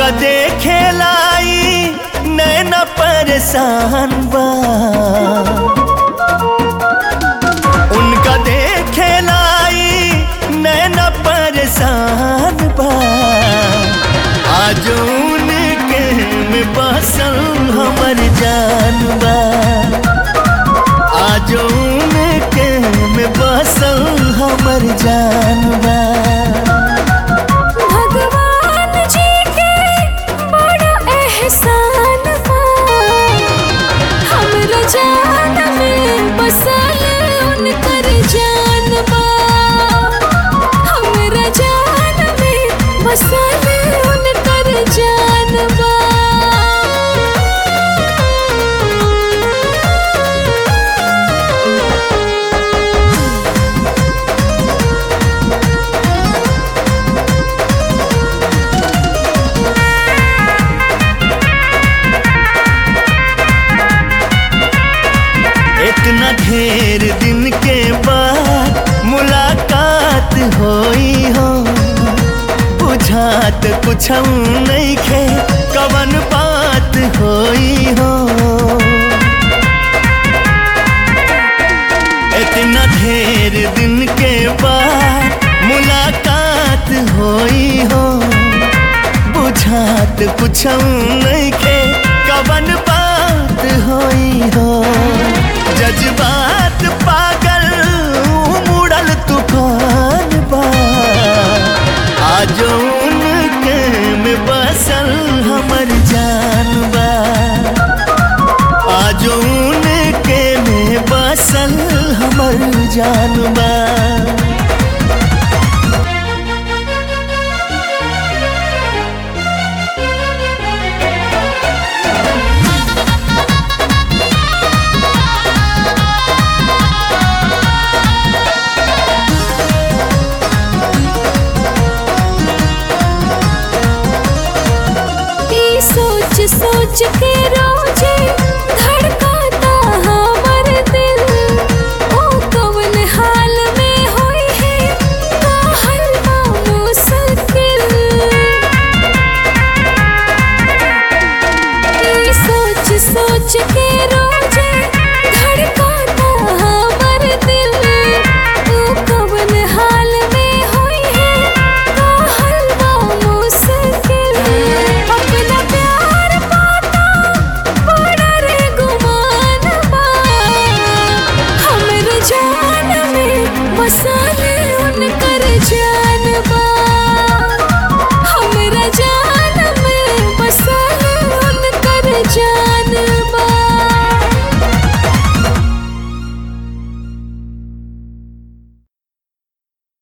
उनका देखे लाई नैना परेशान बा उनका देखे लाई नैना परेशान बा आज उनके में बसल हमर जान बा आज उनके में बसल हमर जान बा भगवान जी के बड़ा एहसान बा हमरा जान में बसल उनकर जान बा हमरा जान में बसल उनकर जान बा इतना ढेर दिन के बाद मुलाकात होई हो बुझात कुछ नहीं खे कवन बात होई हो इतना ढेर दिन के बाद मुलाकात होई हो बुझात कुछ नहीं खे कवन बात होई हो जज्बात पागल मुड़ल तूफान बा आज उनके में बसल हमर जान बा आज उनके में बसल हमर जान बा ई सोच सोच के रोजे